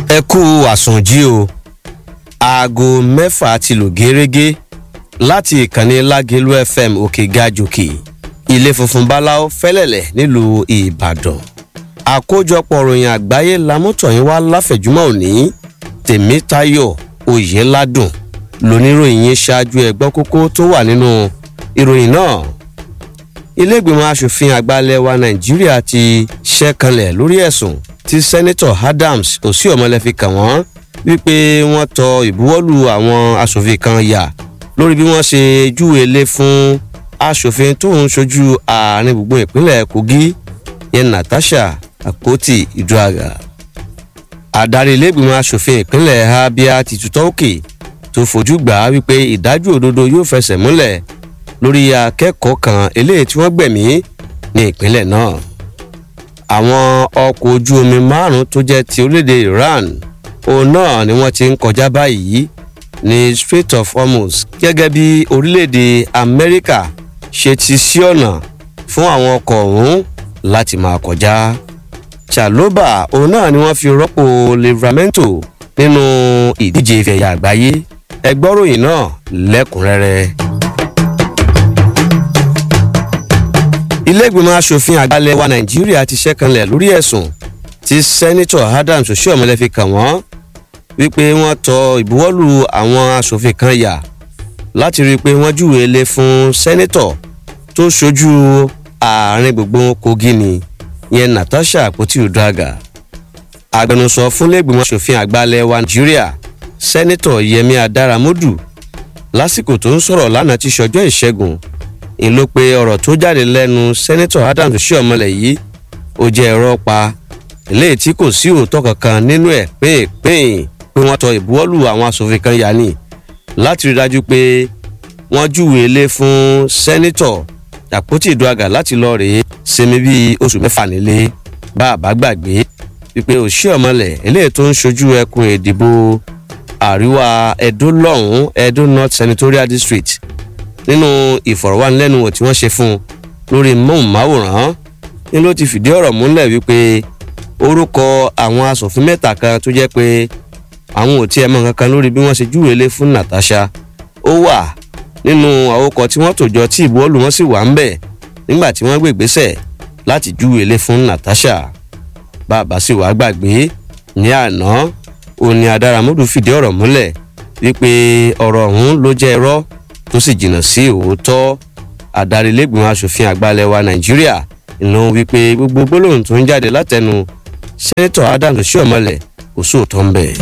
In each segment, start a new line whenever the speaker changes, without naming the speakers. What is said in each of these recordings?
ẹ kú àsùnjí o aago mẹ́fà ti lù gẹ́rẹ́gẹ́ láti ìkànnì lágẹ̀lú fm òkè gajòkè ilé funfun báláwo fẹ́lẹ̀lẹ̀ nílùú ìbàdàn àkójọpọ̀ ròyìn àgbáyé lamọ́tọ̀yìn wá láfẹ̀júmọ́ òní tèmítayọ̀ oyèládùn lóníròyìn yín ṣáájú ẹgbọ́n kókó tó wà nínú ìròyìn náà iléègbìmọ̀ asòfin àgbàlẹ̀ wa nàìjíríà ti ṣẹ́kanlẹ̀ lórí ẹ̀sùn tí sẹ́nitọ̀ adams osihomhole fi kàn wọ́n wípé wọ́n tọ ìbuwọ́lù àwọn asòfin kan yà lórí bí wọ́n ṣe júwe lé fún asòfin tó ń ṣojú àárín gbùngbùn ìpínlẹ̀ kogi yẹn natasha akpoti iduaga adarí iléègbìmọ̀ asòfin ìpínlẹ̀ abia ti tutọ́ òkè tó fojú gbà á wípé ìdájọ́ òdodo yóò fẹsẹ̀ múlẹ̀ lórí akẹ́kọ̀ọ́ kan eléyìí tí wọ́n gbẹ̀mí ní ìpínlẹ̀ náà àwọn ọkọ̀ ojú omi márùn-ún tó jẹ́ ti orílẹ̀-èdè iran òun náà ni wọ́n ti ń kọjá báyìí ní strait of hormuz gẹ́gẹ́ bí orílẹ̀-èdè amẹ́ríkà ṣe ti sí ọ̀nà fún àwọn ọkọ̀ ọ̀hún láti máa kọjá chaloba òun náà ni wọ́n fi rọ́pò livramento nínú ìdíje ìfẹ̀yà àgbáyé ẹgbọ́ròyìn náà lẹ́kùnrẹ́rẹ́. iléègbìmọ̀ asòfin àgbàlẹ̀ wa nàìjíríà ti ṣẹ́kanlẹ̀ lórí ẹ̀sùn tí sẹ́nitọ̀ adams osihomhole fi kàn wọ́n wípé wọ́n tọ ìbuwọ́lù àwọn asòfin kan yà láti rí i pé wọ́n júwèé lé fún sẹ́nitọ̀ tó ṣojú ààrin gbogbo kogi ni yẹn natasha àpótí udraga agbẹnusọ fún iléègbìmọ̀ asòfin àgbàlẹ̀ wa nàìjíríà sẹ́nitọ̀ yẹmi adaramodu lásìkò tó ń sọ̀rọ̀ lánàá ti ṣọjọ́ ìṣẹ́gun ń ló pe ọ̀rọ̀ tó jáde lẹ́nu sẹ́nẹ́tọ̀ adams ṣíọ̀mọlẹ̀ yìí ó jẹ́ ẹ̀rọ pa eléyìí tí kò sí òótọ́ kankan nínú ẹ̀ pínpín pé wọ́n tọ ìbuwọ́lù àwọn asòfin kan yá ni láti rí dájú pé wọ́n júwèé lé fún sẹ́nẹ́tọ̀ àpótí ìdúràgà láti lọ rèé sinmi bíi oṣù mẹ́fà nílé bá a bá gbàgbé wípé òṣìọ̀mọlẹ̀ eléyìí tó ń ṣojú ẹkùn ìdìbò àríwá edo lọ́hùn-ún edo north senatorial district nínú ìfọ̀rọ̀wánilẹ́nuwò tí wọ́n ṣe fún un lórí móhùnmáwòrán ni ló ti fìdí ọ̀rọ̀ múlẹ̀ wípé orúkọ àwọn asòfin mẹ́ta kan tó jẹ́ pé àwọn ò tí ẹ mọ kankan lórí bí wọ́n ṣe júwèé lé fún natasha ó wà nínú àwòkọ tí wọ́n tòjọ tí ìbuwọ́lù wọn sì wà ń bẹ̀ nígbà tí wọ́n gbé ìgbésẹ̀ láti júwèé lé fún natasha bàbá sì wàá gbàgbé ní àná òní adáramọ́dù fìdí ọ̀rọ̀ múlẹ̀ wípé ọ̀rọ̀ ọ̀hún ló jẹ́ irọ́ tó sì jìnnà sí òótọ́ adarí lẹ́gbìmọ̀ asòfin àgbàlẹ̀ wa nàìjíríà ìlú wípé gbogbo gbólóhùn tó ń jáde látẹnu sẹ́nẹ́tọ̀ adams ṣíọ̀mọ́lẹ̀ kò sóòótọ́ ń bẹ̀.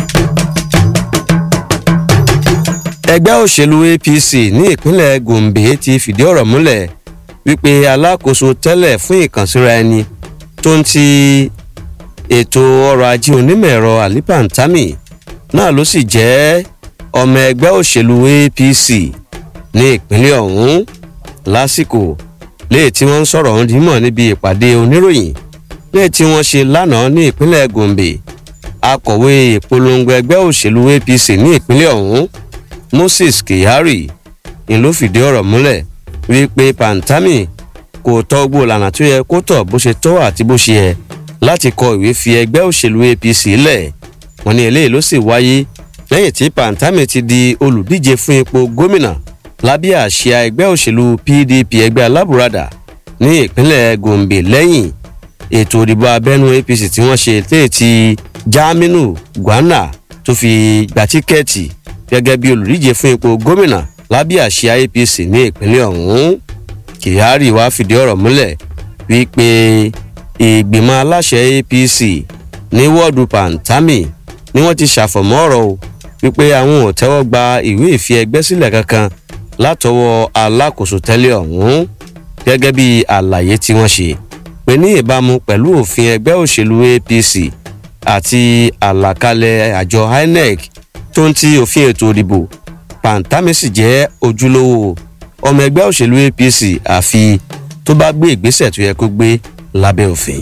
ẹgbẹ́ òṣèlú apc ní ìpínlẹ̀ gombe ti fìdí ọ̀rọ̀ múlẹ̀ wípé alákòóso tẹ́lẹ̀ fún ìkànsíra ẹni tó ń ti ètò ọrọ̀ ajé onímọ̀ ẹ̀rọ alipantami náà ló sì jẹ́ ọmọ ẹgbẹ́ òṣèlú apc ní ìpínlẹ̀ ọ̀hún lásìkò léè tí wọ́n ń sọ̀rọ̀ ọ̀hún dímọ̀ níbi ìpàdé oníròyìn léè tí wọ́n ṣe lánàá ní ìpínlẹ̀ gombe akọ̀wé ìpolongo ẹgbẹ́ òṣèlú apc ní ìpínlẹ̀ ọ̀hún moses kyari ni ló fìdí ọ̀rọ̀ múlẹ̀ wípé pantami kò tọ́ gbó lànà tó yẹ kó tọ̀ bó ṣe tọ́ àti bó ṣe yẹ láti kọ ìwé fi ẹgbẹ́ òṣèlú apc lẹ̀ wọ́n ní eléyìí ló sì wáyé lẹ́yìn tí pantami ti di olùdíje fún ipò gómìnà lábẹ́ àṣà ẹgbẹ́ òṣèlú pdp ẹgbẹ́ alábùradà ní ìpínlẹ̀ gombe lẹ́yìn ètò ìdìbò abẹ́nú apc tí wọ́n ṣe léètì jaminu gwana tó fi gba tíkẹ́ẹ̀tì gẹ́gẹ́ bí olùdíje fún ipò gómìnà lábẹ́ àṣà apc ní ìpínlẹ̀ ọ̀hún kyari wàá fìdí ọ̀rọ̀ múlẹ̀ wípé ìgbìmọ̀ aláṣẹ apc ní wọ́ọ̀dù pantami ni wọ́n ti ṣàfọ̀mọ́ ọ̀rọ̀ o wípé àwọn ò tẹ́wọ́ gba ìwé ìfi ẹgbẹ́ sílẹ̀ kankan látọwọ́ alákòóso tẹ́lẹ̀ ọ̀hún gẹ́gẹ́ bí àlàyé tí wọ́n ṣe pé ní ìbámu pẹ̀lú òfin ẹgbẹ́ òṣèlú apc àti àlàkalẹ̀ àjọ inec tó ń ti òfin ètò ìdìbò pantami sì jẹ́ ojúlówó ọmọ ẹgbẹ́ òṣèlú apc àfi tó bá gbé ìgbésẹ̀ tó yẹ kó gbé lábẹ́ òfin.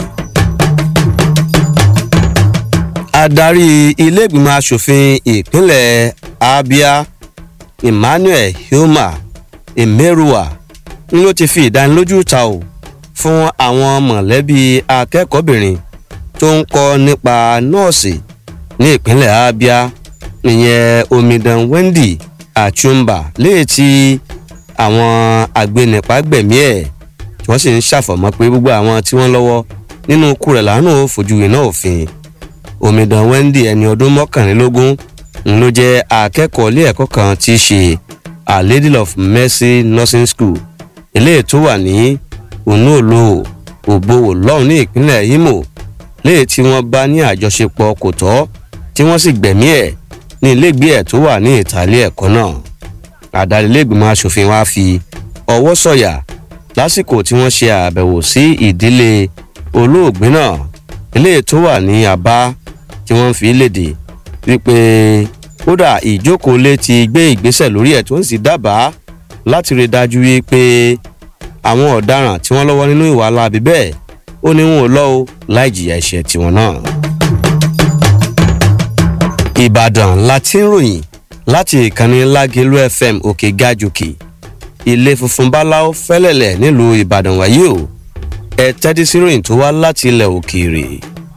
adarí ilé-ìgbìmọ̀ asòfin ìpínlẹ̀ abia emmanuel hilma emeruwa ń ló ti fi ìdánilójú ta o fún àwọn mọ̀lẹ́bí akẹ́kọ̀ọ́bìnrin tó ń kọ́ nípa nọ́ọ̀sì ní ìpínlẹ̀ abia ìyẹn omidan wendy achumba léè tí àwọn agbẹnipa gbẹ̀mí ẹ̀ tí wọ́n sì ń ṣàfọ̀mọ́ pé gbogbo àwọn tí wọ́n lọ́wọ́ nínú ikú rẹ̀ lánàá fojú iná òfin omidan wendy ẹni ọdún mọ́kànlélógún ń ló jẹ́ akẹ́kọ̀ọ́ ilé ẹ̀kọ́ kan tí í ṣe a lady of mercy nursing school eléyìí tó wà ní onuolo òbowò lọ́hùn ní ìpínlẹ̀ imo léyìí tí wọ́n bá ní àjọṣepọ̀ kò tọ́ tí wọ́n sì gbẹ̀mí ẹ̀ ní ilégbé ẹ̀ tó wà ní ìtàlẹ́ ẹ̀kọ́ náà adarí ilégbìmọ̀ asòfin wa fi ọwọ́ sọ̀yà lásìkò tí wọ́n ṣe àbẹ̀wò sí ìdílé olóògbé náà eléyìí tó wà ní àbá tí wọ́n fi léde wípé kódà ìjókòólé ti gbé ìgbésẹ̀ lórí ẹ̀ tó ń sì dábàá láti rí dájú wípé àwọn ọ̀daràn tí wọ́n lọ́wọ́ nínú ìwà alábi bẹ́ẹ̀ ó ní wọn ò lọ́ o láì jìyà ẹ̀ṣẹ̀ tiwọn náà. ìbàdàn la ti ń ròyìn láti ìkànnì lágẹ̀lú fm òkè gàjòkè ilé funfun báláwo fẹ́lẹ̀lẹ̀ nílùú ìbàdàn wáyé o ẹ tẹ́tí sí ròyìn tó wá láti ilẹ̀ òkèèrè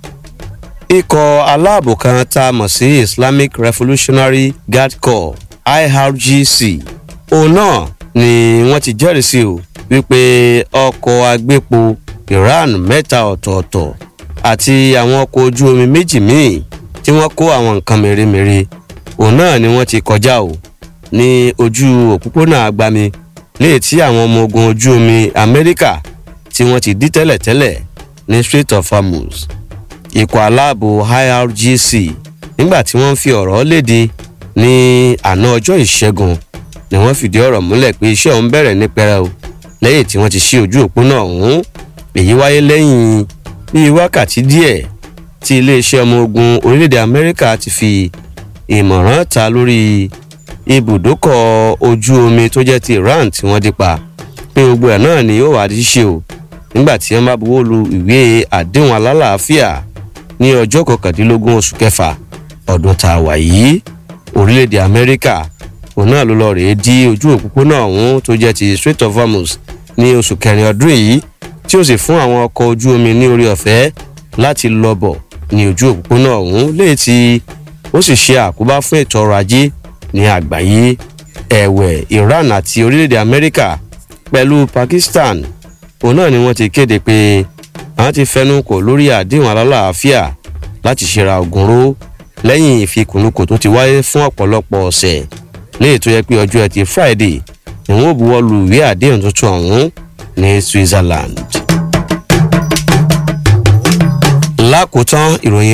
ikọ̀ aláàbò kan tá a mọ̀ sí islamic revolutionary guard corps irgc òun náà ni wọ́n ti jẹ́rìí sí o wípé ọkọ̀ agbépo iran mẹ́ta ọ̀tọ̀ọ̀tọ̀ àti àwọn ọkọ̀ ojú omi méjì míì tí wọ́n kó àwọn nǹkan mèremère òun náà ni wọ́n ti kọjá o ní ojú òpópónà agbami léè tí àwọn ọmọ ogun ojú omi amẹ́ríkà tí wọ́n ti dí tẹ́lẹ̀tẹ́lẹ̀ ní strait of hormuz ikọ̀ aláàbò irgc nígbà tí wọ́n fi ọ̀rọ̀ léde ní àná ọjọ́ ìṣẹ́gun ni wọ́n fìdí ọ̀rọ̀ múlẹ̀ pé iṣẹ́ òun bẹ̀rẹ̀ ní pẹrẹu lẹ́yìn tí wọ́n ti ṣí ojú òpó náà ọ̀hún èyí wáyé lẹ́yìn bíi wákàtí díẹ̀ tí iléeṣẹ́ ọmọ ogun orílẹ̀-èdè amẹ́ríkà ti fi ìmọ̀ràn ta lórí ibùdókọ̀ ojú omi tó jẹ́ ti iran tí wọ́n dípa pé gbogbo ẹ̀ náà ni yóò wá di ṣe o nígbà tí wọ́n bá buwọ́ lu ìwé àdéhùn alálàáfíà ní ọjọ́ kọkàndínlógún oṣù kẹfà ọdún tá a wà yìí orílẹ̀-èdè amẹ́ríkà òun náà ló lọ rèé dí ojú òpópónà ọ̀hún tó jẹ́ ti strait of hormuz ní oṣù kẹrin ọdún yìí tí ó sì fún àwọn ọkọ̀ ojú omi ní orí ọ̀fẹ́ láti lọ bọ̀ ní ojú òpópónà ọ̀hún léè tí ó sì ṣe àkóbá fún ètò ọrọ̀ ajé ní àgbáyé ẹ̀wẹ̀ iran àti orílẹ̀-èdè amẹ́ríkà pẹ̀lú pakistan òun náà ni wọ́n ti kéde pé àwọn ti fẹnu kò lórí àdéhùn alálàáfíà láti ṣera ògùnró lẹ́yìn ìfikùnlukò tó ti wáyé fún ọ̀pọ̀lọpọ̀ ọ̀sẹ̀ léè tó yẹ pé ọjọ́ ẹtì friday ni wọ́n buwọ́ lu ìwé àdéhùn tuntun ọ̀hún ní switzerland. lákòótán ìròyìn